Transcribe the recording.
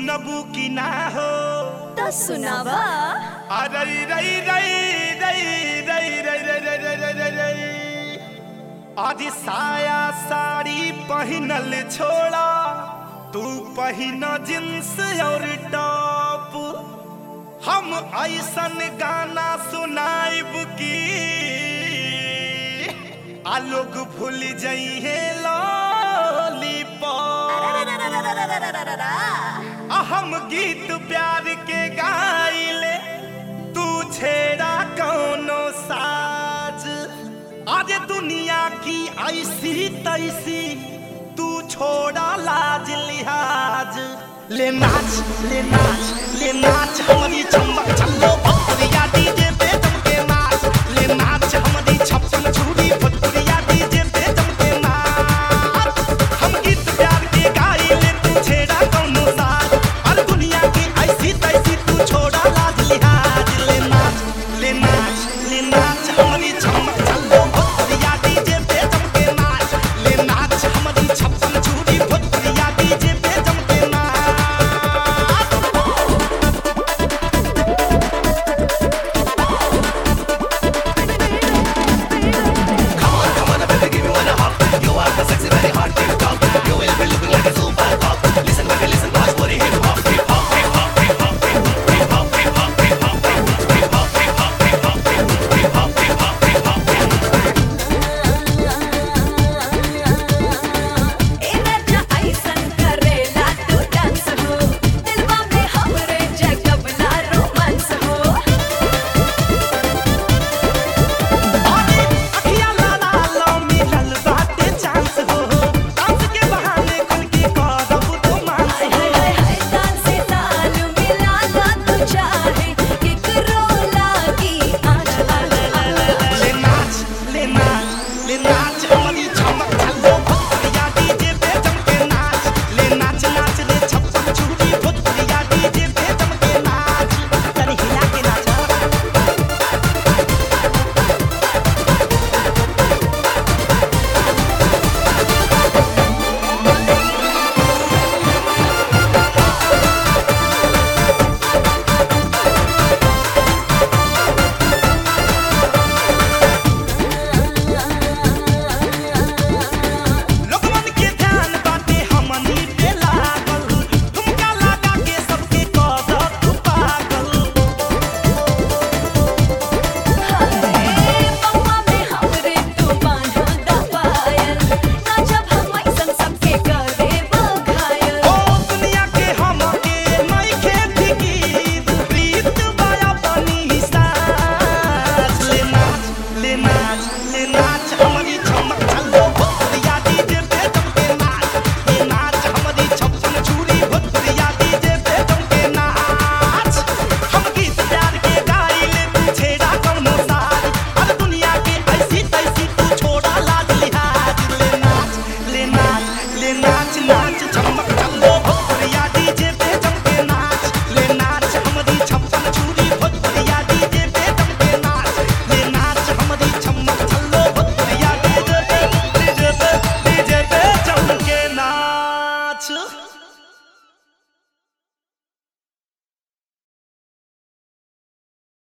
सुनबू की ना हो तो सुनावा अरे रई रई रई रई रई रई रई रई रई रई रई आज साया साड़ी पहनल छोड़ा तू पहन जींस और टॉप हम ऐसन गाना सुनाइब की आ लोग भूल जइहे लॉलीपॉप आ हम गीत प्यार के गाइले तू छेड़ा कौनो साज आज दुनिया की ऐसी तैसी तू छोड़ा लाज लिहाज ले नाच ले नाच ले नाच हमारी चमक चलो